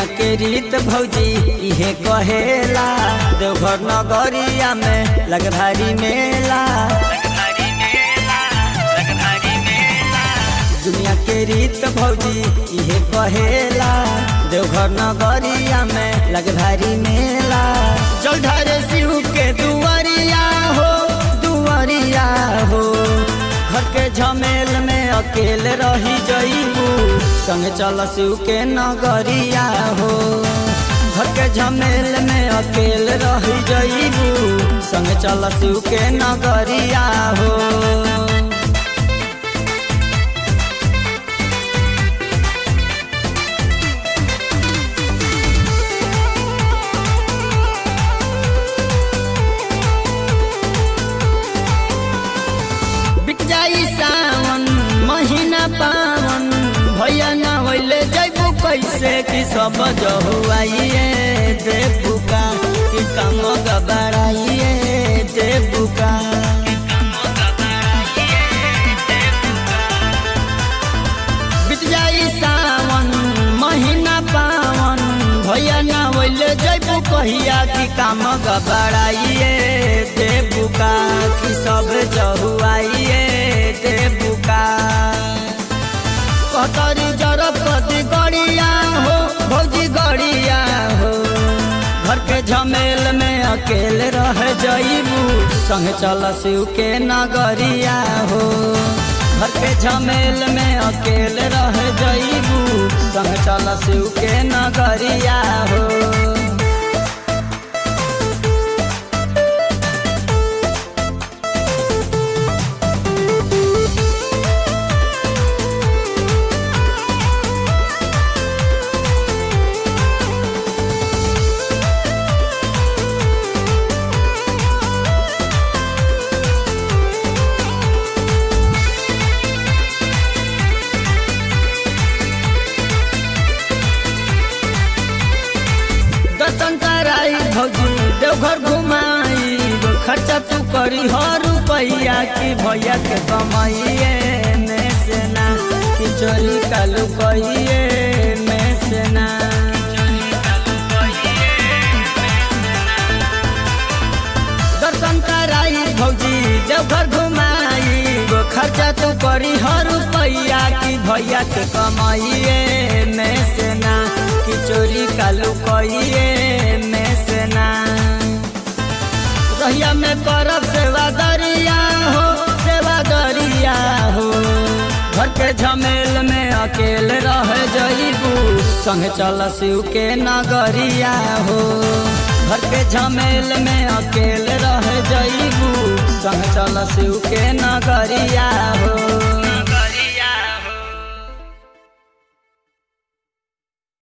दुनिया के रीत भौजी इहे कहेला देवघर नगरिया में लग भारी मेला दुनिया के रीत भौजी इहे कहेला देवघर नगरिया में लग भारी मेला जलधारे शिव के दुआरिया हो दुआरिया हो घर के झमेल में अकेले रही जईबू संग चल शिव के नगरिया हो घर के झमेल में अकेले रही जईबू संग चल शिव के नगरिया हो बिक जाई सावन महीना पावन भैया न होइले जैबू कैसे कि सब जहुआइए देबू का कि कम गबराइए देबू का बिक जाई सावन महीना पावन भैया न होइले जैबू कहिया कि काम गबराइए देबू का कि सब जहुआइए देबू का कतरी जरब कति गड़िया हो भौजी गड़िया हो घर के झमेल में अकेले रह जईबू संग चल शिव के नगरिया हो घर के झमेल में अकेले रह जईबू संग चल शिव के नगरिया हो दर्शन कराई भौजी देवघर घुमाई खर्चा तू करी हर रुपैया की भैया के कमाइए में से ना कि चोरी कालू कहिए में से ना दर्शन कराई भौजी देवघर घुमाई खर्चा तू करी हर रुपैया की भैया के कमाइए में से ना कि चोरी कालू कहिए में से ना रहिया में करब सेवा दरिया हो सेवा दरिया हो घर के झमेल में अकेले रह जईबू संग चल शिव के नगरिया हो घर के झमेल में अकेले रह जईबू संग चल शिव के नगरिया हो